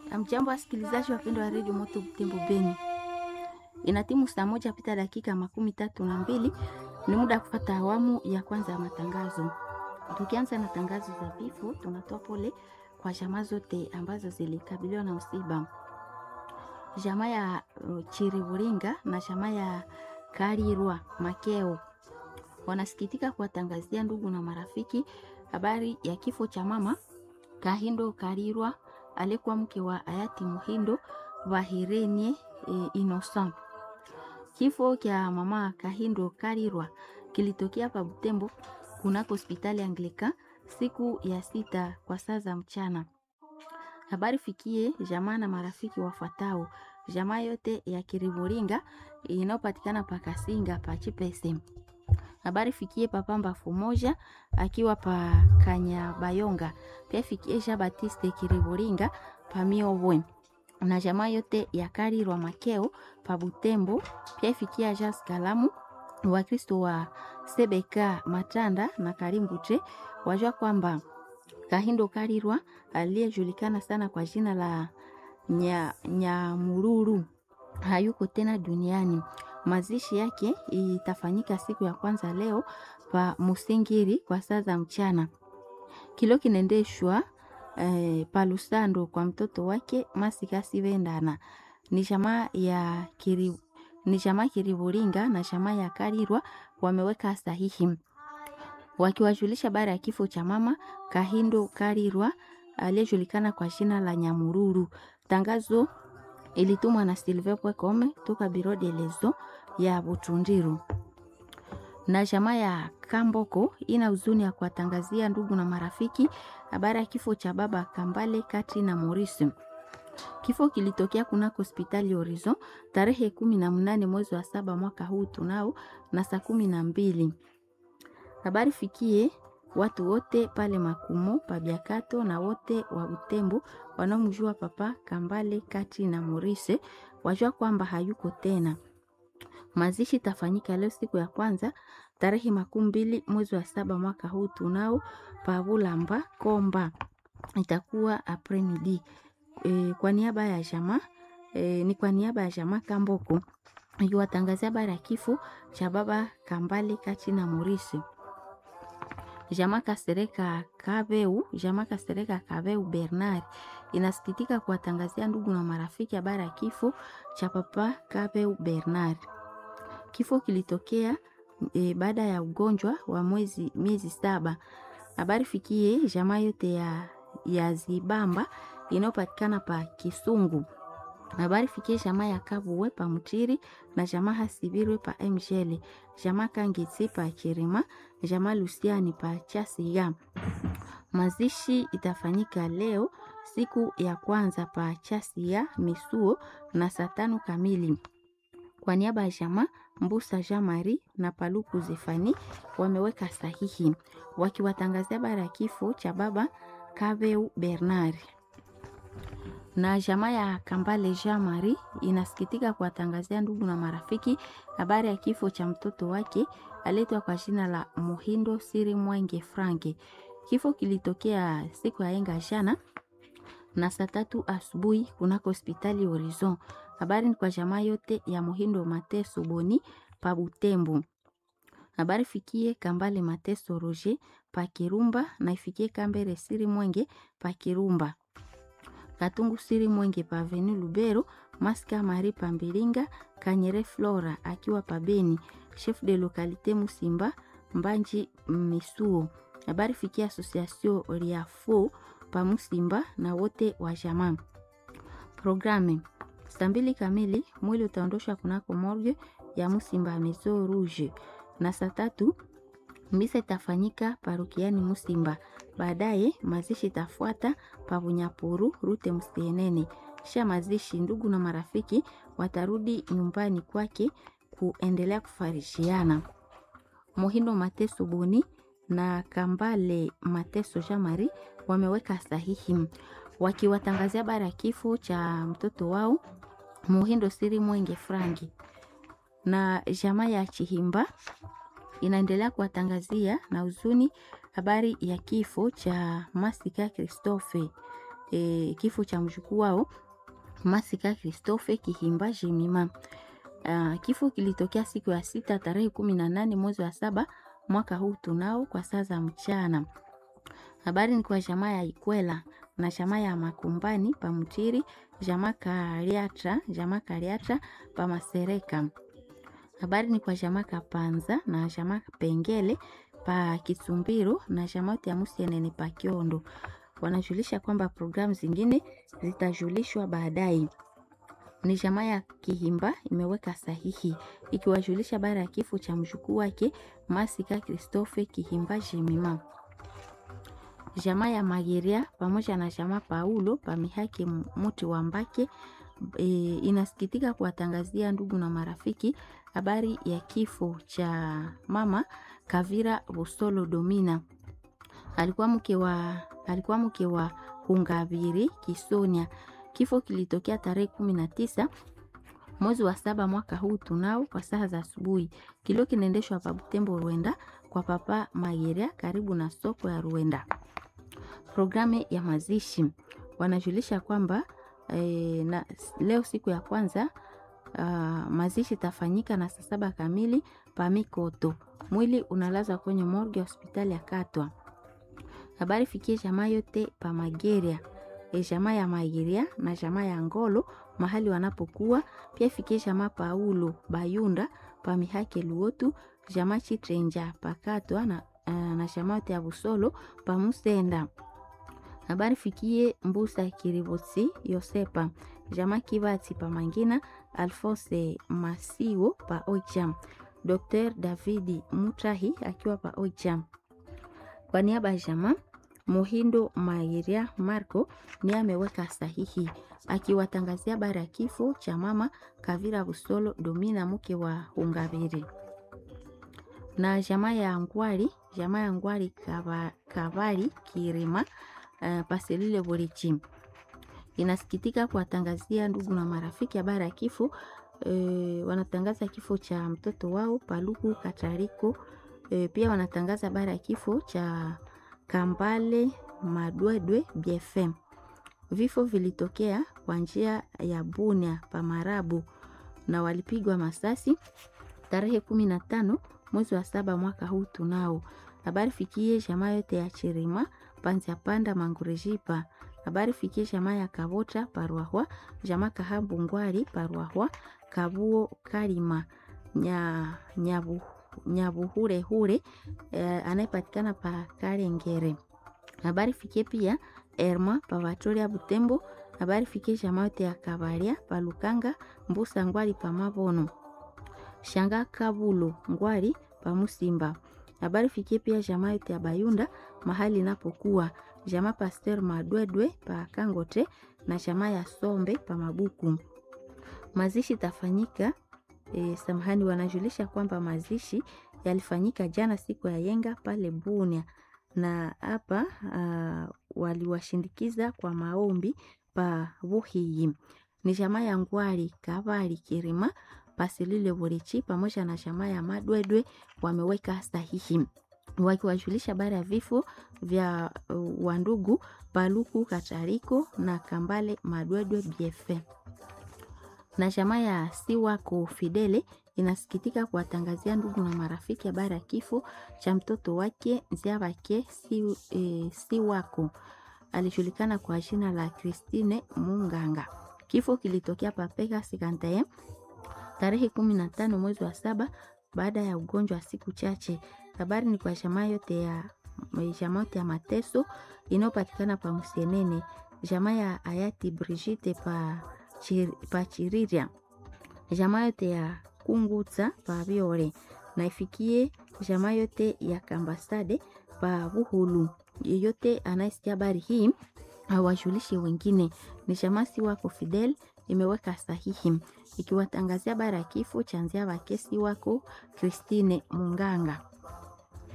Amjambo wasikilizaji wapendwa wa redio Moto Butembo Beni, ina timu saa moja pita dakika makumi tatu na mbili. Ni muda wa kupata awamu ya kwanza ya matangazo. Tukianza na tangazo za vifo, tunatoa pole kwa jamaa zote ambazo zilikabiliwa na msiba. Jamaa ya uh, Chiriburinga na jamaa ya Karirwa Makeo wanasikitika kuwatangazia ndugu na marafiki habari ya kifo cha mama Kahindo Karirwa alikuwa mke wa hayati Muhindo Bahirenie e, Innocent. Kifo cha mama Kahindo Karirwa kilitokea pa Butembo kunako hospitali Anglika siku ya sita kwa saa za mchana. Habari fikie jamaa na marafiki wafuatao: jamaa yote ya Kiriburinga inayopatikana pa Kasinga pa Chipese. Habari fikie papa Mbafu moja akiwa pa Kanyabayonga. Pia fikie Jean Baptiste Kiriburinga pa Miobwe na jamaa yote ya Karirwa Makeo pa Butembo. Pia fikia Jas Kalamu Wakristo wa Sebeka Matanda na Karimbute wajua kwamba Kahindo Karirwa aliyejulikana sana kwa jina la Nyamururu hayuko tena duniani. Mazishi yake itafanyika siku ya kwanza leo pa Musingiri kwa saa za mchana. Kilo kinaendeshwa eh, pa Lusando kwa mtoto wake Masika Sivendana. Ni jamaa ya kiri, ni jamaa Kiriburinga na jamaa ya Karirwa wameweka sahihi wakiwajulisha baada ya kifo cha mama Kahindo Karirwa aliyejulikana kwa jina la Nyamururu. Tangazo ilitumwa na Silver Pwekome toka Biro de Lezo ya Butundiru. Na jamaa ya Kamboko ina huzuni ya kuwatangazia ndugu na marafiki habari ya kifo cha baba Kambale Kati na Maurice. Kifo kilitokea kunako hospitali Horizon tarehe kumi na mnane mwezi wa saba mwaka huu tunao na saa kumi na mbili. Habari fikie watu wote pale Makumo Pabiakato na wote wa Butembo wanaomjua papa Kambale Kati na Morise wajua kwamba hayuko tena. Mazishi tafanyika leo siku ya kwanza tarehe makumi mbili mwezi wa saba mwaka huu tunao Pabulamba Komba, itakuwa apremidi. E, kwa niaba ya jamaa e, ni kwa niaba ya jamaa Kamboko ikiwatangazia habari ya kifo cha baba Kambale Kati na Morise. Jamaa Kasereka Kaveu, jamaa Kasereka Kaveu Bernard inasikitika kuwatangazia ndugu na marafiki habari ya kifo cha papa Kaveu Bernard. Kifo kilitokea e, baada ya ugonjwa wa mwezi miezi saba. Habari fikie jamaa yote ya, ya Zibamba inayopatikana pa Kisungu. Habari fikie jamaa ya Kabuwe pa Mutiri na jamaa Hasibirwe pa Mjele, jamaa Kangitsi pa Chirima, jamaa Lusiani pa Chasiga. Mazishi itafanyika leo siku ya kwanza pa Chasiga Misuo na saa tano kamili. Kwa niaba ya jamaa Mbusa Jean Marie na Paluku Zefani wameweka sahihi wakiwatangazia habari ya kifo cha baba Kaveu Bernard na jamaa ya Kambale Jean Marie inasikitika kuwatangazia ndugu na marafiki habari ya kifo cha mtoto wake aletwa kwa jina la Muhindo Siri Mwenge Franke. Kifo kilitokea siku ya enga jana na saa tatu asubuhi kunako hospitali Horizon. Habari ni kwa jamaa yote ya Muhindo Mateso Boni pa Butembo. Habari fikie Kambale Mateso Roger pa Kirumba na ifikie Kambere Siri Mwenge pa Kirumba. Katungu Siri Mwenge pa Aveni Lubero, Maska Mari pa Mbilinga, Kanyere Flora akiwa pa Beni, chef de localité Musimba Mbanji Misuo. Habari fikia Association Riafo pa Musimba na wote wa jamaa. Programe saa mbili kamili mwili utaondoshwa kunako morgue ya Musimba Maison Rouge na saa tatu misa itafanyika parukiani Musimba. Baadaye mazishi itafuata pavunyapuru rute Msienene. Kisha mazishi, ndugu na marafiki watarudi nyumbani kwake kuendelea kufarishiana. Muhindo Mateso Boni na Kambale Mateso Jamari wameweka sahihi wakiwatangazia habari ya kifo cha mtoto wao Muhindo Siri Mwenge Frangi na jamaa ya Chihimba inaendelea kuwatangazia na huzuni habari ya kifo cha Masika Christophe. e, kifo cha mjukuu wao Masika Christophe Kihimba Jemima. Uh, kifo kilitokea siku ya sita tarehe kumi na nane mwezi wa saba mwaka huu tunao kwa saa za mchana. Habari ni kwa jamaa ya Ikwela na jamaa ya Makumbani pa Mutiri, jamaa Kariatra, jamaa Kariatra pa Masereka. Habari ni kwa jamaa Kapanza na jamaa Pengele pa Kisumbiru na jamaa ya Musienene pa Kiondo. Wanajulisha kwamba programu zingine zitajulishwa baadaye. Ni jamaa ya Kihimba imeweka sahihi ikiwajulisha baada ya kifo cha mjukuu wake Masika Christophe Kihimba Jemima. Jamaa ya Mageria pamoja na jamaa Paulo pamihaki muti wa Mbake e, inasikitika kuwatangazia ndugu na marafiki habari ya kifo cha mama Kavira Busolo Domina. Alikuwa mke wa alikuwa mke wa Hungaviri Kisonia. Kifo kilitokea tarehe kumi na tisa mwezi wa saba mwaka huu tunao kwa saa za asubuhi. Kilio kinaendeshwa pa Butembo Rwenda kwa papa Mageria karibu na soko ya Rwenda. Programu ya mazishi wanajulisha kwamba e, na leo siku ya kwanza uh, mazishi tafanyika na saa saba kamili pamikoto. Mwili unalazwa kwenye morgue ya hospitali ya Katwa. Habari fikie jamaa yote pa Mageria e, jamaa ya Mageria na jamaa ya Ngolo mahali wanapokuwa pia fikie jamaa Paulo Bayunda pa Mihake Luotu jamaa Chitrenja pakatwa na, uh, na jamaa yote ya Busolo pa Musenda habari fikie Mbusa Kiribotsi Yosepa jamaa Kibati pa Mangina Alphonse Masiwo pa Oicham Dr. Davidi Mutahi akiwa pa Oicham kwa niaba ya jamaa Muhindo Mairia Marco ni ameweka sahihi akiwatangazia habari ya kifo cha mama Kavira Busolo Domina mke wa Hungabiri na jamaa ya Ngwari jamaa ya Ngwari Kavari Kirima uh, Paselile Borichi inasikitika kuwatangazia ndugu na marafiki habari ya kifo e, wanatangaza kifo cha mtoto wao Paluku Katariko e, pia wanatangaza habari ya kifo cha Kambale Madwedwe BFM. Vifo vilitokea kwa njia ya Bunia Pamarabu na walipigwa masasi tarehe kumi na tano mwezi wa saba mwaka huu tunao. Habari fikie jamaa yote ya Chirima Panzia Panda Mangurejipa. Habari fikie jamaa ya Kabota Parwahwa, jamaa Kahambu Ngwari Parwahwa, Kabuo Kalima nya nyabu nyabuhure hure eh, anayepatikana pa Kalengere. Habari fikie pia Erma pa Vatoria Butembo. Habari fikie jamaa yote ya Kabaria pa Lukanga Mbusa Ngwari pa Mabono. Shanga Kabulo Ngwari pa Musimba. Habari fikie pia jamaa yote ya Bayunda mahali inapokuwa jamaa Pasteur Madwedwe pa Kangote na jamaa ya Sombe pa Mabuku. Mazishi tafanyika e, samahani, wanajulisha kwamba mazishi yalifanyika jana siku ya yenga pale Bunia, na hapa waliwashindikiza kwa maombi pa Buhiyi. Ni jamaa ya Ngwari Kavari Kirima Pasilile Burichi pamoja na jamaa ya Madwedwe wameweka sahihi wakiwajulisha habari ya vifo vya uh, wandugu Paluku Katariko na Kambale Madwedwe BF. Na jamaa ya Siwako Fidele inasikitika kuwatangazia ndugu na marafiki habari ya kifo cha mtoto wake Nziabake si, e, Siwako alijulikana kwa jina la Christine Munganga. Kifo kilitokea papeka sikantaye tarehe kumi na tano mwezi wa saba baada ya ugonjwa wa siku chache. Habari ni kwa jamaa yote ya jamaa yote ya mateso inayopatikana pa Msenene, jamaa ya hayati Brigitte pa, chir, pa Chiriria, jamaa yote ya Kungutsa pa Biore na ifikie jamaa yote ya Kambasade pa Buhulu. Yeyote anayesikia habari hii awajulishe wengine. Ni jamaa si wako Fidel imeweka sahihi ikiwatangazia habari ya kifo cha Nziabake si wako Christine Munganga.